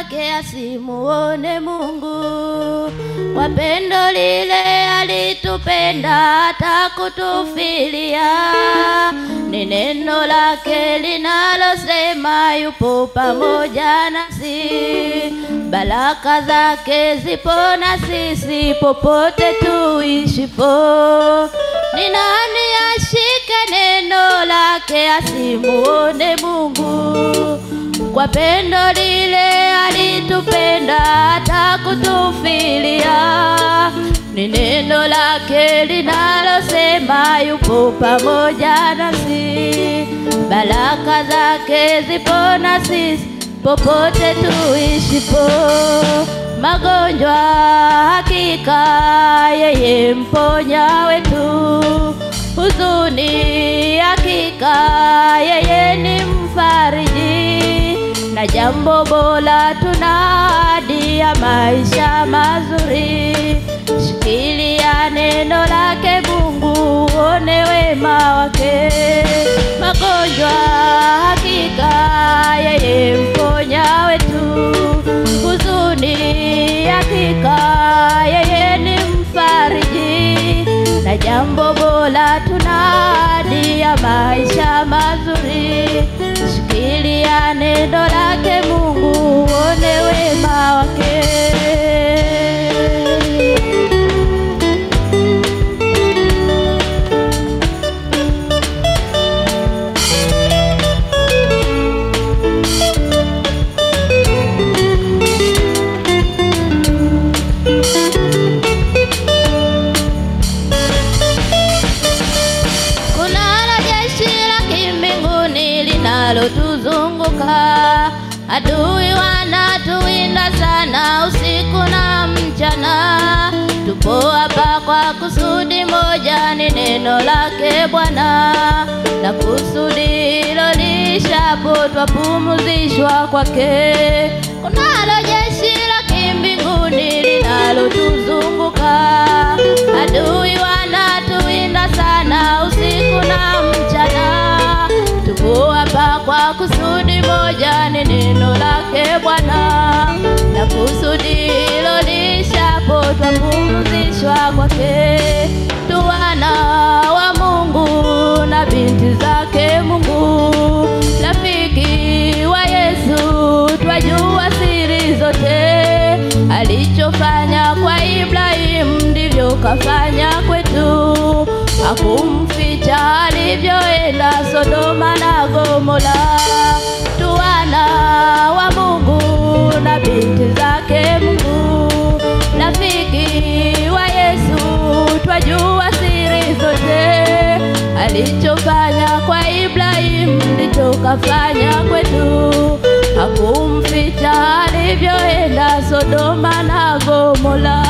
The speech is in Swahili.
lake asimuone Mungu. Kwa pendo lile alitupenda hata kutufilia, ni neno lake linalosema yupo pamoja nasi, baraka zake zipo na sisi popote tuishipo. Ni nani ashike neno lake asimuone Mungu? Kwa pendo lile alitupenda hata kutufilia, ni neno lake linalosema yupo pamoja nasi, baraka zake zipo na sisi popote tuishipo. Magonjwa hakika yeye mponya wetu, huzuni hakika yeye ni mfariji, na jambo bora tuna ahadi ya maisha mazuri. Shikilia neno lake Mungu, uone wema wake. Magonjwa hakika yeye mponya wetu, huzuni hakika yeye ni mfariji, na jambo bora tuna ahadi ya maisha mazuri. Shikilia neno lake Mungu, uone wema wake. Kunalo jeshi la kimbinguni linalotuzunguka, adui wanatuwinda sana usiku na mchana. Tupo hapa kwa kusudi moja, ni neno lake Bwana, na kusudi hilo lishapo twapumzishwa kwake. Kunalo jeshi la kimbinguni linalotuzunguka, adui wanatuwinda sana usiku na mchana. Tupo hapa kwa kusudi moja, ni neno lake Bwana, na kusudi hilo lishapo twapumzishwa kwake. Tu wana wa Mungu na binti zake Mungu, rafiki wa Yesu, twajua siri zote. Alichofanya kwa Ibrahimu ndivyo kafanya kwetu, hakumficha alivyoenda Sodoma na Gomora. Tu wana wa Mungu na binti zake Mungu, rafiki wa Yesu, twajua siri zote. Alichofanya kwa Ibrahimu ndicho kafanya kwetu, hakumficha alivyoenda Sodoma na Gomora.